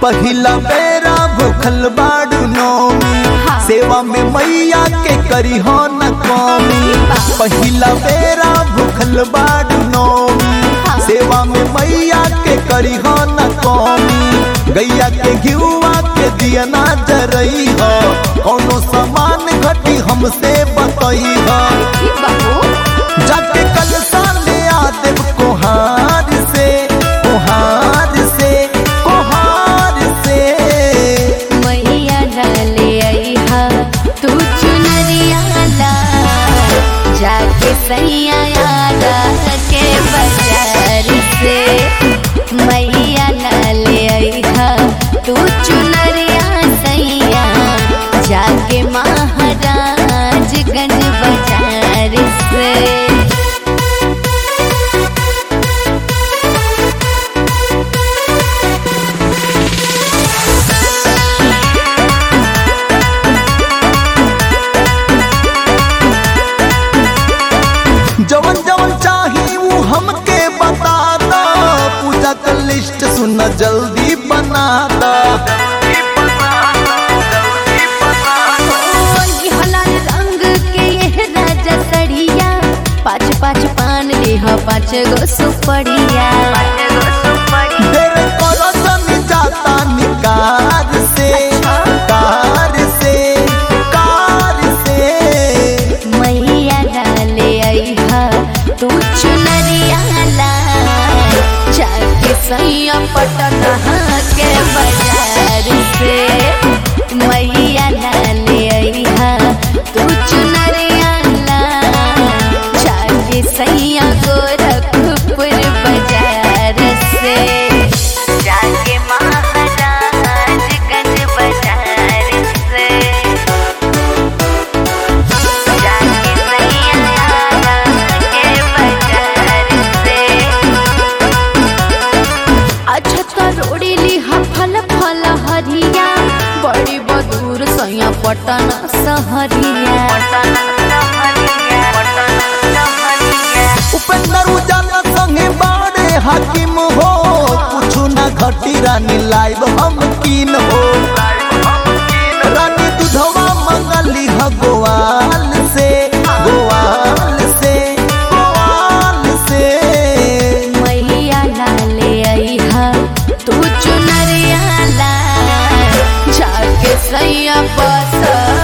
पहिला बेरा भूखल बाड़ू नौमी हाँ। सेवा में मैया के करी हो न कमी पहिला बेरा भूखल बाड़ू नौमी हाँ। सेवा में मैया के करी हो न कमी गैया के घिउआ के दिया ना जरई हो कौनो सामान घटी हमसे बतई हो ई बाबू जाके कल साले आदेव कोहार से कोहार से कोहार से मैया डाले आईहा तू चुनरिया ला जाके सैया यादा के बाजार से मैया डाले आईहा तू चुनरिया सैया जाके महाराजगंज बाजार से जवन जवन चाही वो हमके बता दो पूजा का लिस्ट सुन जल्दी बना दो ई हलाल रंग के ये राजा सड़िया पाँच पाँच पान लेह पाँच गो सुपड़िया देर करो जनी जाता निकार से कार से कार से मैया डाले आईहा तू चुनरिया ला जाके सैया पटना के बाजार से मैया डाले आईहा तू चुनरिया ला जाके सैया गोरखपुर बाजार से जाके महाराजगंज बाजार से जाके सैया के बाजार से अच्छा तो रोड़ी लिहा फल फल हरिया बड़ी बदूर सैया पटन सहरिया उपेंद्र उजाला संगे बाड़े हाकिम हो कुछ ना घटी रानी लाइव हम कीन हो रानी दुधवा मंगली ह गोवाल से गोवाल से गोवाल से मैया लाले आईहा तू चुनरिया ला जाके सैया बस